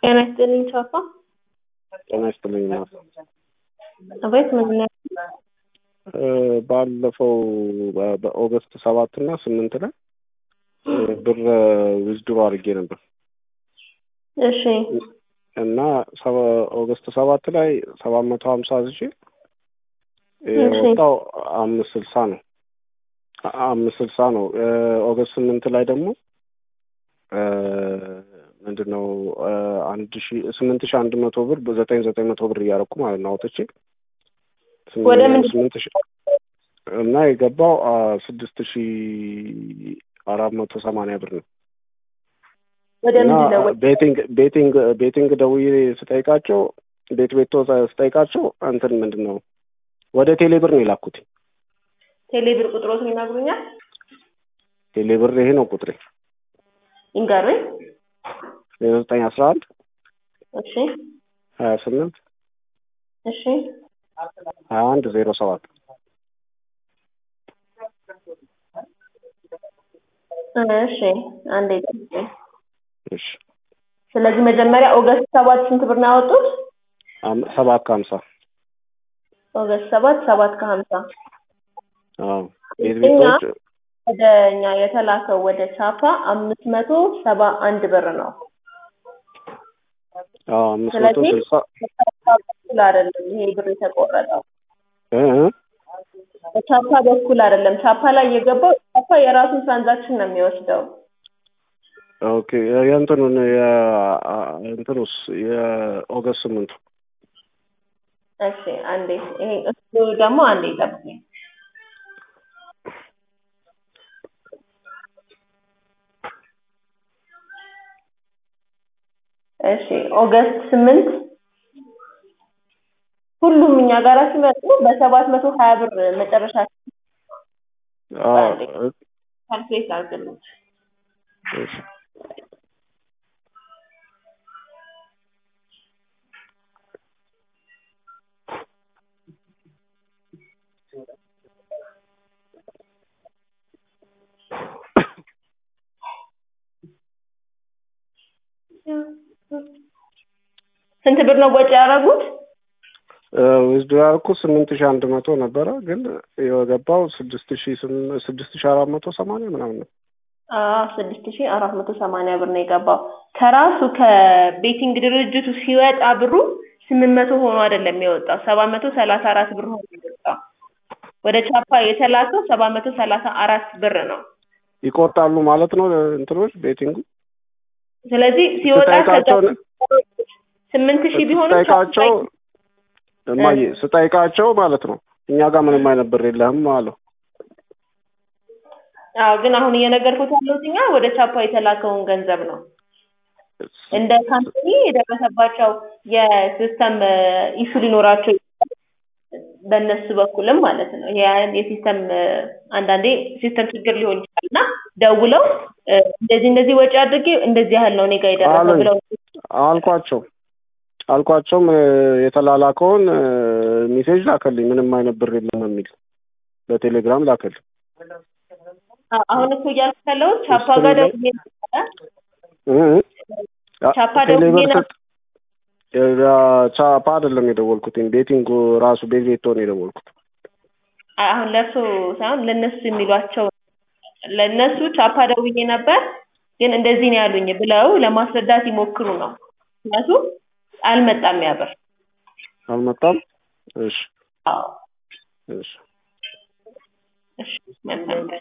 ጤና ይስጥልኝ ቻፓ። ጤና ይስጥልኝ እናት። አቤት ምን ነው? ባለፈው በ- በኦገስት ሰባት እና ስምንት ላይ ብር ዊዝድሮ አድርጌ ነበር እሺ እና ሰባ- ኦገስት ሰባት ላይ ሰባት መቶ ሀምሳ አዝዤ የወጣው አምስት ስልሳ ነው አ- አምስት ስልሳ ነው። ኦገስት ስምንት ላይ ደግሞ ምንድን ነው አንድ ሺ ስምንት ሺ አንድ መቶ ብር በዘጠኝ ዘጠኝ መቶ ብር እያደረኩ ማለት ነው አውጥቼ ስም- ወደ ምንድን ነው? ስምንት ሺ እና የገባው አ, ስድስት ሺ አራት መቶ ሰማንያ ብር ነው። ወደ እና ምንድን ነው? ቤቲንግ ቤቲንግ ቤቲንግ ደውዬ ስጠይቃቸው ቤት ቤቶ ስጠይቃቸው እንትን ምንድን ነው ወደ ቴሌ ብር ነው የላኩት። ቴሌብር ቁጥሮትን ይነግሩኛል? ቴሌ ብር ይሄ ነው ቁጥሬ ይንገሩኝ። ዘጠኝ አስራ አንድ እሺ ሀያ ስምንት እሺ ሀያ አንድ ዜሮ ሰባት እሺ አንዴ ጠብቁኝ። እሺ ስለዚህ መጀመሪያ ኦገስት ሰባት ስንት ብር ነው ያወጡት? አም- ሰባት ከሀምሳ ኦገስት ሰባት ሰባት ከሀምሳ አዎ ቤት ቤቶች ወደ እኛ የተላከው ወደ ቻፓ አምስት መቶ ሰባ አንድ ብር ነው። አዎ አምስት መቶ ስለዚህ ስልሳ በቻፓ በኩል አይደለም ይሄ ብር የተቆረጠው እ እ በቻፓ በኩል አይደለም። ቻፓ ላይ የገባው ቻፓ የራሱን ትራንዛክሽን ነው የሚወስደው። ኦኬ የእንትኑን የ- እንትኑስ የኦገስት ስምንቱ እሺ አንዴ ይሄ እሱ ደግሞ አንዴ ጠብቁኝ። እሺ ኦገስት ስምንት ሁሉም እኛ ጋር ሲመጡ በሰባት መቶ ሀያ ብር መጨረሻ አዎ ካልኩሌት አድርግልኝ። እሺ ስንት ብር ነው ወጪ ያደረጉት? ዊዝድሮ ያልኩት ስምንት ሺህ አንድ መቶ ነበረ ግን የገባው ስድስት ሺህ ስም- ስድስት ሺህ አራት መቶ ሰማንያ ምናምን ነው። አዎ ስድስት ሺህ አራት መቶ ሰማንያ ብር ነው የገባው። ከራሱ ከቤቲንግ ድርጅቱ ሲወጣ ብሩ ስምንት መቶ ሆኖ አይደለም የወጣው ሰባት መቶ ሰላሳ አራት ብር ሆኖ የወጣው። ወደ ቻፓ የተላከው ሰባት መቶ ሰላሳ አራት ብር ነው። ይቆርጣሉ ማለት ነው እንትኖች ቤቲንጉ ስለዚህ ሲወጣ ስጠይቃቸው ስምንት ሺህ ቢሆንም ስጠይቃቸው እማዬ ስጠይቃቸው ማለት ነው እኛ ጋር ምንም አይነት ብር የለህም አለው። አዎ ግን አሁን እየነገርኩት ያለሁት እኛ ወደ ቻፓ የተላከውን ገንዘብ ነው። እንደ ካምፓኒ የደረሰባቸው የሲስተም ኢሹ ሊኖራቸው ይችላል። በእነሱ በኩልም ማለት ነው። ይሄ የሲስተም አንዳንዴ ሲስተም ችግር ሊሆን ይችላል እና ደውለው እ፣ እንደዚህ እንደዚህ ወጪ አድርጌ እንደዚህ ያህል ነው እኔ ጋር የደረሰው አሉኝ። ብለው አልኳቸው አልኳቸውም እ፣ የተላላከውን እ፣ ሜሴጅ ላከልኝ ምንም አይነት ብር የለም የሚል በቴሌግራም ላከልኝ። አ- አሁን እኮ እያልኩ ያለሁት ቻፓ ጋር ደውዬ ነበረ። እ እ ቻፓ ቴሌብር ደውዬ ነበር። ስጥ- እ፣ ቻፓ አይደለም የደወልኩት ቤቲንጉ ራሱ ቤት ቤቶ ነው የደወልኩት። አ- አሁን ለእርሶ ሳይሆን ለእነሱ የሚሏቸው ለእነሱ ቻፓ ደውዬ ነበር ግን እንደዚህ ነው ያሉኝ ብለው ለማስረዳት ይሞክሩ ነው። ምክንያቱም አልመጣም ያ ብር። አልመጣም። እሺ አዎ እሺ እሺ መልካም ቀን።